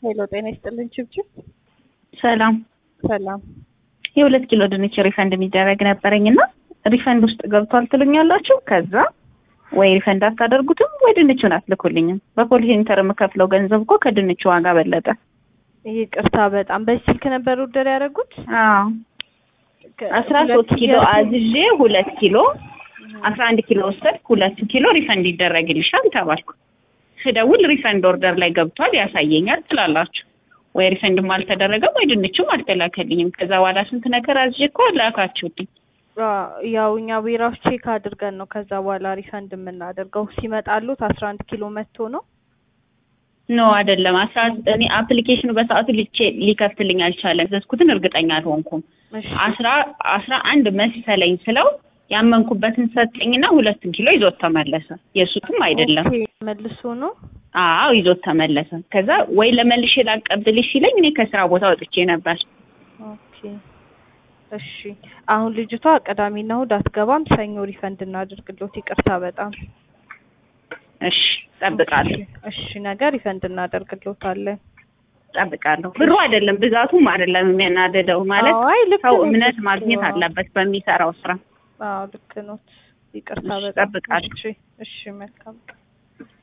ሄሎ ጤና ይስጥልን ችብችብ። ሰላም ሰላም የሁለት ኪሎ ድንች ሪፈንድ የሚደረግ ነበረኝ እና ሪፈንድ ውስጥ ገብቷል ትሉኛላችሁ። ከዛ ወይ ሪፈንድ አታደርጉትም ወይ ድንቹን አትልኩልኝም። በፖሊስ ኢንተር የምከፍለው ገንዘብ እኮ ከድንቹ ዋጋ በለጠ። ይቅርታ በጣም በዚህ ስልክ ነበር ውደር ያደረጉት። አዎ አስራ ሶስት ኪሎ አዝዤ ሁለት ኪሎ አስራ አንድ ኪሎ ወሰድኩ። ሁለት ኪሎ ሪፈንድ ይደረግልሻል ተባልኩ። ስደውል ሪፈንድ ኦርደር ላይ ገብቷል ያሳየኛል ትላላችሁ። ወይ ሪፈንድም አልተደረገም ወይ ድንቹም አልተላከልኝም። ከዛ በኋላ ስንት ነገር አዝዤ እኮ ላካችሁልኝ። ያው እኛ ቢራዎች ቼክ አድርገን ነው ከዛ በኋላ ሪፈንድ የምናደርገው። ሲመጣሉት አስራ አንድ ኪሎ መጥቶ ነው ኖ አይደለም። አስራ እኔ አፕሊኬሽኑ በሰዓቱ ልቼ ሊከፍትልኝ አልቻለም። ዘዝኩትን እርግጠኛ አልሆንኩም። እሺ አስራ አስራ አንድ መሰለኝ ስለው ያመንኩበትን ሰጠኝና ሁለቱን ኪሎ ይዞት ተመለሰ። የእሱትም አይደለም። ኦኬ፣ መልሶ ነው አዎ ይዞት ተመለሰ። ከዛ ወይ ለመልሼ ላቀብልሽ ሲለኝ እኔ ከስራ ቦታ ወጥቼ ነበር። ኦኬ እሺ። አሁን ልጅቷ ቅዳሜና እሑድ አትገባም። ሰኞ ሪፈንድ እናደርግሎት። ይቅርታ በጣም እሺ ጠብቃለሁ፣ እሺ። ነገ ሪፈንድ እናደርግሎታለን። ጠብቃለሁ። ብሩ አይደለም ብዛቱም አይደለም የሚያናደደው ማለት አይ ልክ ሰው ነው፣ እምነት ልክ ማግኘት ነው። አለበት በሚሰራው ስራ። አዎ ልክ ነው። ይቅርታ እሺ፣ በጣም እጠብቃለሁ። እሺ፣ እሺ መልካም